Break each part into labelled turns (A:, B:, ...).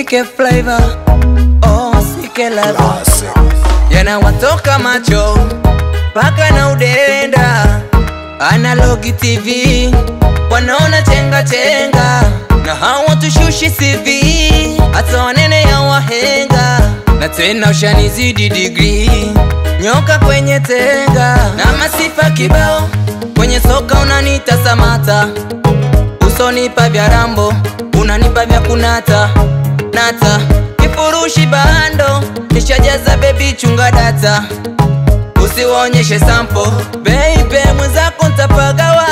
A: Sike flavor, oh sike ladha
B: Classic.
A: yanawatoka macho paka na udenda analogi TV wanaona chenga chenga na hawatushushi CV hata wanene ya wahenga na tena ushanizidi degree nyoka kwenye tenga na masifa kibao kwenye soka unanita Samata usonipa vya rambo unanipa vya kunata nata kifurushi bando nishajaza bebi chunga data usiwaonyeshe sampo beibe mwenzako ntapagawa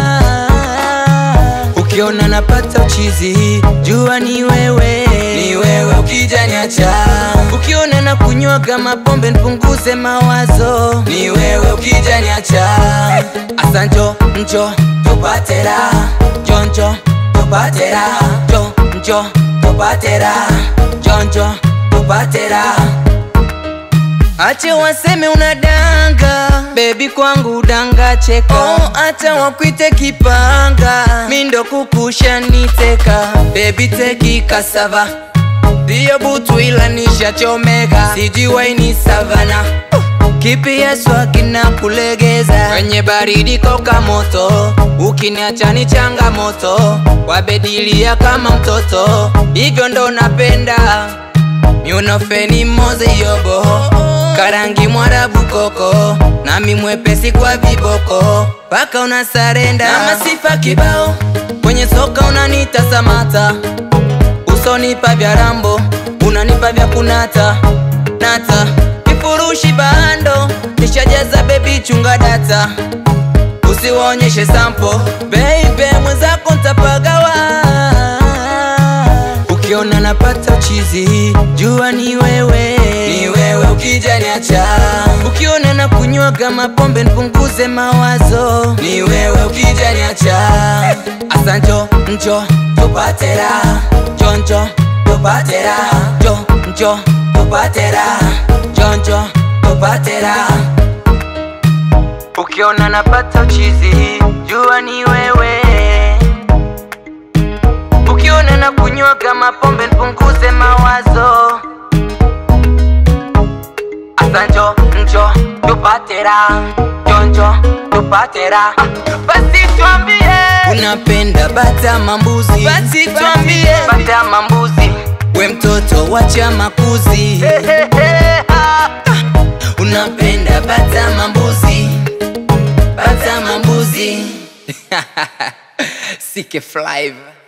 A: ukiona napata uchizi jua ni wewe ni wewe ukija niacha ukiona na kunywa kama pombe nipunguze mawazo ni wewe ukija niacha asanjo njo tupate raha jonjo tupate raha jo njo tupate raha jonjo tupate raha Ache waseme unadanga bebi kwangu danga cheka oh, acha wakwite kipanga mindo kukusha niteka bebi teki kasava ndiyo butu ila nishachomeka sijiwaini savana kipi Yesu akina kulegeza kwenye baridi koka moto ukiniacha ni changamoto wabedilia kama mtoto hivyo ndo napenda miunofeni moze yobo karangi mwarabu koko nami mwepesi kwa viboko paka unasarenda na masifa kibao kwenye soka unanita Samata usonipa vya rambo unanipa vya kunata nata kifurushi bando nishajaza bebi chunga data usiwaonyeshe sampo beibe mwenzako ntapagawa ukiona napata uchizi jua ni wewe ni wewe ukija niacha ukiona na kunywa kama pombe nipunguze mawazo ni wewe ukija niacha asanjo njo tupate raha jonjo tupate raha jo njo tupate raha jonjo tupate raha ukiona napata uchizi jua ni wewe ukiona na kunywa kama pombe nipunguze mawazo asanjo njo tupate raha jonjo tupate raha basi twambie unapenda bata mambuzi basi twambie bata mambuzi we mtoto wacha makuzi unapenda bata mambuzi bata mambuzi sike flive